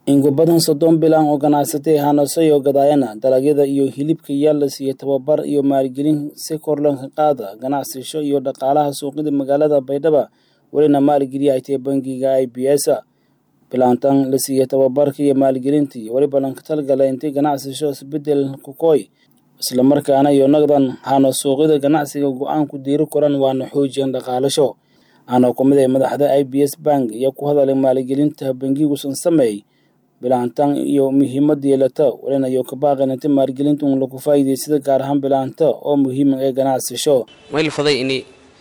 in ku badan soddon bilan oo ganacsatay hanasayo gadaayana dalagyada iyo hilibka yaa la siiyey tababar iyo maalgelin si kor looga qaada ganacsasho iyo dhaqaalaha suuqyada magaalada baydhaba welina maalgeliya ay tahay bangiga i b s bilaantan la siiyey tababarka iyo maalgelintii weliba lanka talgala intay ganacsasho isbedel kukoy islamarkaana iyo naqdan hana suuqyada ganacsiga go-aan ku diiri koran waana xoojiyan dhaqaalasho ana ku mid ay madaxda i b s bank iyo ku hadalay maalgelinta bangigusan sameey bilaantan iyo muhiimada yeelata walina iyo ka baaqan inta maalgelinta un lagu faa'iidaysada gaar ahaan bilaanta oo muhiim ee ganacsasho mayl faday ini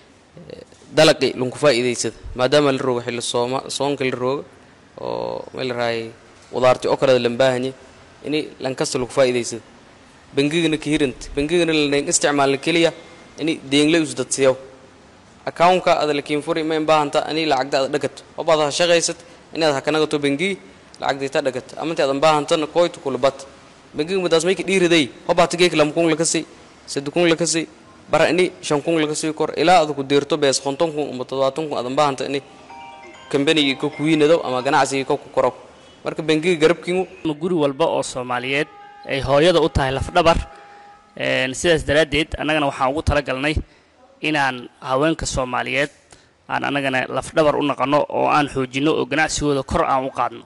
dalaqi lunku faa'iidaysada maadaama la roogo xilli sooma soonka la roogo oo mayl raay qudaarti oo kale lan baahanye ini lankasta lagu faa'iidaysada bangigana ka hiranta bangigana lanayn isticmaala keliya ini deengla usdadsiyaw accountka ada lakiin furi mayn baahanta ini lacagda ada dhagato obaad ha shaqaysad inaad ha kanagato bangigi lacagdayta dhagat amanti adan baahantana koytu kulabat bangiga madaas mayka dhiiriday hobaata geek lam kun lakasi sadi kun lakasi bara ini shan kun lakasi kor ilaa ada ku deerto bees konton kun ama todobaatan kun adan baahanta ini kambanigii ka kuwiinado ama ganacsigii ka ku koro marka bangiga garabkiinu guri walba oo soomaaliyeed ay hooyada u tahay lafdhabar sidaas daraaddeed annagana waxaan ugu talagalnay inaan haweenka soomaaliyeed aan annagana lafdhabar u naqanno oo aan xoojinno oo ganacsigooda kor aan u qaadno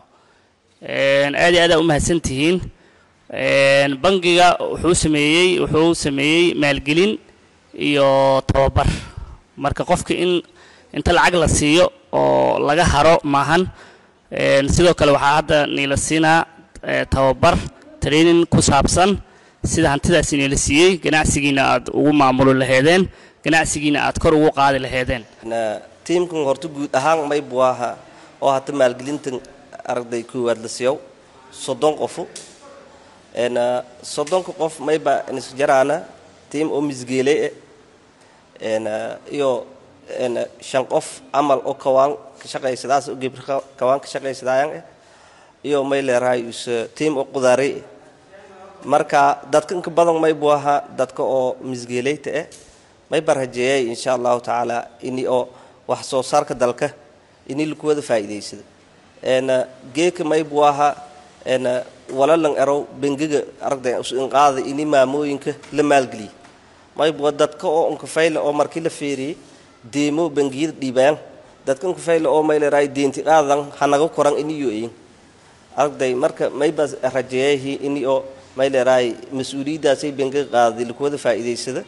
aad iyo aad aa u mahadsantihiin bangiga wuxuu sameeyey wuxuu sameeyey maalgelin iyo tababar marka qofka in inta lacag la siiyo oo laga haro maahan sidoo kale waxaa hadda niila siinaa tababar training ku saabsan sida hantidaasi niila siiyey ganacsigiina aad ugu maamuli laheedeen ganacsigiina aad kor ugu qaadi laheedeen tiimkan horta guud ahaan maybu aha oo hata maalgelintan aragday koowaad la siiyow soddon qofu soddonka qof mayba nisjaraana tiim oo misgeeley e iyo shan qof amal oo kawaan ka shaqaysadaas oo gebr kawaan ka shaqaysadaayan eh iyo may leerahay is tiim oo qudaarey eh marka dadka inka badan maybu ahaa dadka oo misgeeleyta eh mayba rajeeyay insha allahu tacaala ini oo wax soo saarka dalka ini lakuwada faa'iidaysada geeka maybu ahaa walalan erow bengiga aragda inqaada ini maamooyinka la maalgeliya maybu dadka oo unkafayla oo markii la feeriyey deemo bangiyada dhiibaan dadka unkafayla oo mayleeraay deenti qaadan hanaga koran ini yo-eyin aragday marka mayba rajeeyahi ini oo mayleeraay mas-uuliyaddaasay bengiga qaaday lakuwada faa'iidaysada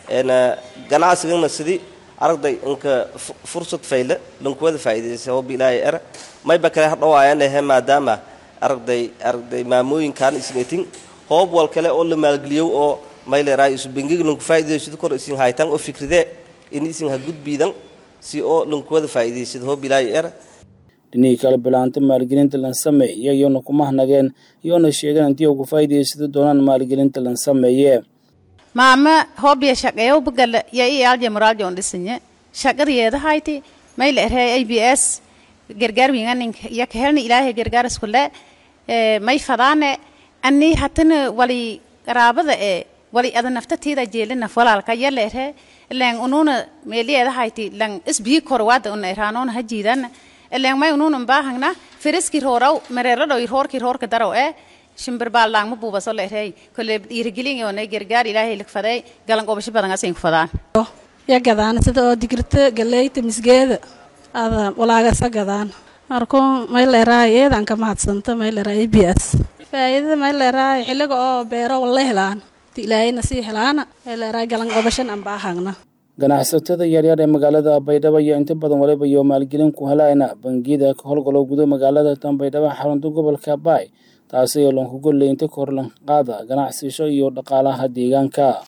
ganacsigana sidii aragday inka fursad fayle lankuwada faa'iidaysa oo bilaahi era mayba kale hadhawaayanahe maadaama aragday aragday maamooyinkan isnetin hoob wal kale oo la maalgeliyow oo mayleeraay isu bengiga lanku faa'iidaysado kor isin haytan oo fikridee in isin ha gudbiidan si oo lankuwada faa'iidaysado hoo bilaahi era dhinihii kale bilaanta maalgelinta lan sameey iyayoona kuma hanageen iyoona sheegeen intii ugu faa'iidaysado doonaan maalgelinta lan sameeye maama hoobiya shaqeeyo bagala ya i alje moralje on dhisinye shaqariyeedahayti mayla erhe a b s gargaar winganin ya kahelni ilaahay gargaar iskule may fadaane ani hatana wali qaraabada ee wali ada naftatiida jeelinaf walaalka yala erhe len ununa meeliyeedahayti lan isbii korwaada una erhaanoona hajiidan len may ununa baahangna firiski roraw mereeradho roorki roorka daraw ee shimbir baaldaangma buubaso la erey kole dhiirigelin yoonay gargaar ilaahay lagfaday galan qobasho badan asin ku fadaan ya gadaan sida oo digirta galeyta misgeeda ada walaagasa gadaan markuu may leeraay eedan ka mahadsanta may leeraay b s faa'iidada may leeraay xilliga oo beero wala helaan ilaahayna sii helaana may leeraay galan qobashan aan baahagna ganacsatada yaryar ee magaalada baydhabo iyo inta badan waliba iyo maalgelin ku helayna bangiyada ka howlgalo gudo magaalada tan baydhabo xarunta gobolka baay taasi oo lanku golley inta kor lan qaada ganacsasho iyo dhaqaalaha deegaanka